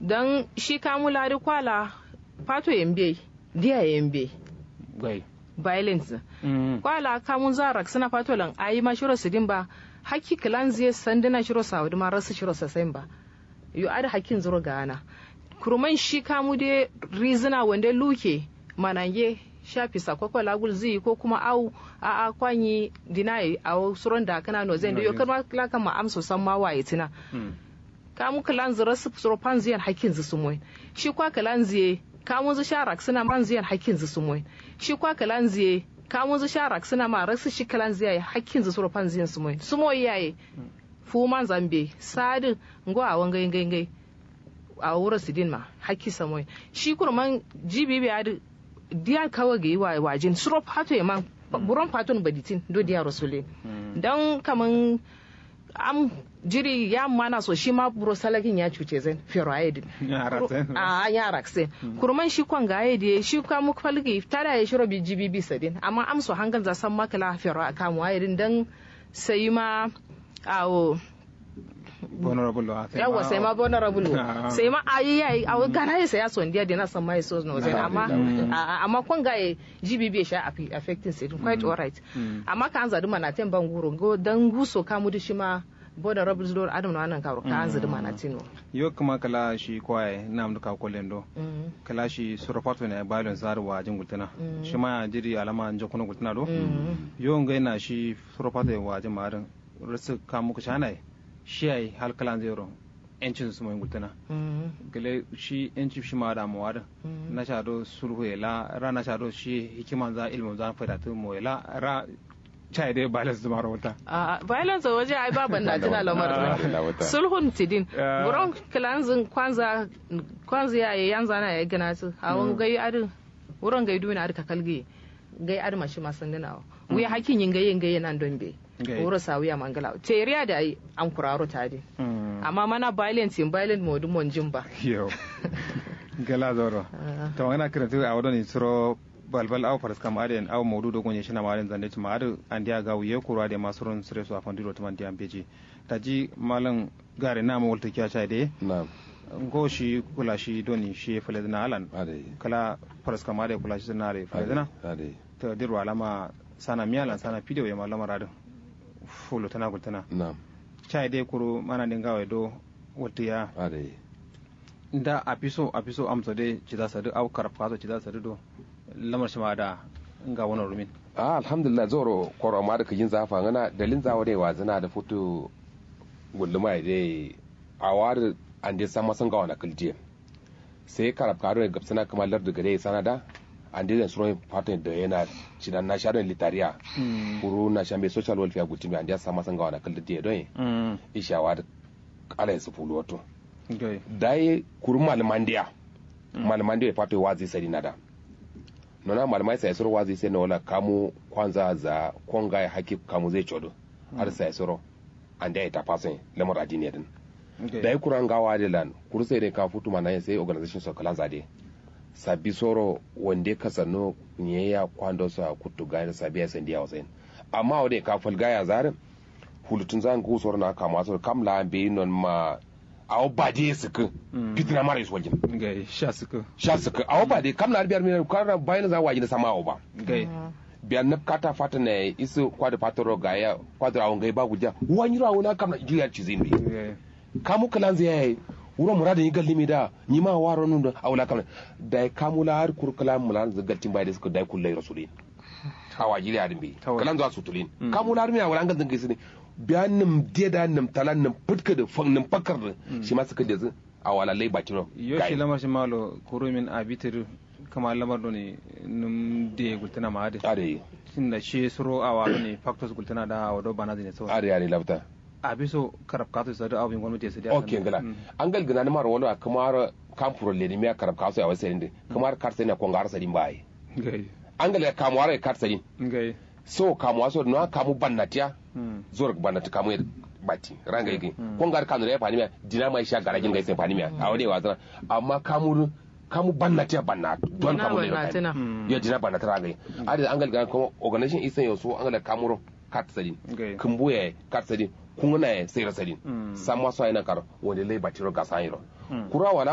dan shi kamula da kwala fato yambe dia yambe gai violence Mm. kwala kamun zarak suna fato lan ayi ma shiro sidin ba haki kilan zai sandina shiro saudi ma rasu shiro sasain ba yo ada hakin zuro gana kuruman shi kamu de rizina wanda luke manange shafi sakwakwa lagul zai ko kuma au a a kwanyi dinayi a suron da kana no zai da yo kama lakan ma amso san ma waye tina Mm. kamu kilan zira su suro panziyan hakin zu sumoy shi kwa kilan ziye kamu zu sharak suna panziyan hakin zu sumoy shi kwa kilan ziye kamu zu sharak suna ma rasu shi kilan ziye hakin zu suro panziyan sumoy sumoy yaye fu man zambe sadi ngo a wangai ngai ngai a wura sidin ma hakki samoy shi kurman jibi bi adi diya kawa ga yi wa wajin suro pato ya man buron paton baditin do diya rasule dan kaman am jiri ya mana so shi ma buro salakin ya cuce zan ferroid Ya raksen. a ya rakse kurman shi kwan ga ya shi kwa mu falgi tada ya shiro bi jibi bi sadin amma am so hangan za san makala ferro kan wayedin dan sai ma awo vulnerable wa sai yawa ma- sai ma vulnerable Ah. sai ma ayi yayi a gara ya saya son dia na san mai so no zai amma a- amma kun ga ya GBB sha afi- affecting sai quite alright amma kan zadu mana ten ban guro go dan guso ka mu shi ma vulnerable door adam na nan ka ka an zadu mana tino yo kuma kala shi kwaye na amduka kolen do kala shi surafato ne balon zaru wa jin gultana shi ma jiri alama an jokuna gultana do yo ngai na shi surafato wa jin marin rasu ka muku shanai shi ai hal kala zero encin su mai gultana gele shi enci shi ma da mawada na shado sulhu la ra na shado shi hikiman za ilmu za fada tu mo la ra chai dai balance zuma rawata a violence a waje ai baban na tana lamar Na wata. sulhun tidin Ah. buron kilanzin kwanza kwanza ya yi yanzu ana ya gina su a wani gai adu wurin gai duna adu ka kalge gai adu mashi masan dinawa wuya hakin yin gai yin gai nan don be Gai. wurin sa wuya mangala teriya da ai an kuraro tadi amma mana violence in violent modu mon jin ba yo gala zoro to wana kiratu a wadoni suro balbal aw faras kam aden aw mawdu do gonye shina maren zande tuma adu andiya ga wiye kura de masurun sire su afandiro tuma andiya beji taji malan gare na mo wolta kya chai de na'am ngo shi kula shi doni shi faledna alan ade kala faras kam ade kula shi na re faledna ade to dirwa alama sana miyalan sana video ya malama radu fulo tana gultana na'am chai de kuru mana dinga do wolta ya ade da a fi so a fi so amsa dai ci za su duk au karfa so ci za su do lamar shi ma da ga wannan rumin ah alhamdulillah zoro koro ma da kajin zafa ngana dalin zawo dai wazina da foto gulluma dai a war an dai sama san ga wana kalje sai karab karo da gabsana kamar lar daga dai sanada an dai suro pattern da yana cidan na sharon litariya kuru na shambe social welfare gutimi an dai sama san ga wana kalje don ishawa da ala su fulu wato gai dai kuru malmandiya malmandiya pato wazi sari nada nona malamai sai soro wazi sai na wala kamu kwanza za konga ya haki kamu zai chodo har sai soro an da ita fasin lamar adini din da ya kuran gawa da lan kuru sai dai ka futu mana sai organization so kalan zade sabi soro wande ka sanno ne ya kwando sa kutu ga da sabi ya san dia wasain amma wade ka falga ya zare hulutun zan go soro na kama so kamla be non ma aw bade suku fitina mara isu wajen gai sha suka sha suku aw bade kamla biyar mi kara bayan za waji da sama aw ba gai biyan na kata fata ne isu kwada fatoro ga ya kwada awon gai ba guja wani rawo na kamna jiyar cizin bi gai kamu kalan zai yayi wuro murada yi galli mi da ni ma waro nun da awla kamna da kamu la har kur kalan mulan zagaltin bai da suka dai kullai rasulin hawa jiri adin bi Tawai. kalan za su tulin kamu la har mi awla ngan zangai sini biyan nim da nim talan nim futka da fang nim fakar da shi ma suka da zu awala lai bakin yo shi lamar shi malo kuro min abitir kama lamar do ne num de gultana ma ade are tunda shi suro awa ne factors gultana da wado bana ne so are are lafta abi so karab ka to sadu abin gwamnati su da ok ngala an gal gina mar wala kamar kampuro le ni me karab kaso ya wasa inde kamar karse ne kongar sadin bai gai an gal kamwara karsadin gai so kamu so no kamu bannatiya zor bannati kamu yed batti ranga yigi kongar kanu ya fani me dina mai sha garajin ga sai fani me a wani wazana amma kamu kamu bannatiya banna don Dina kamu ne bannatina. ya dina bannata ranga yi adi an gal gana kuma organization isan yo so an gal kamuro karsadin Okay. kumbuye karsadin kunguna sai rasadin Mm. samma so ayna kar wonde lay batiro gasayiro kura wala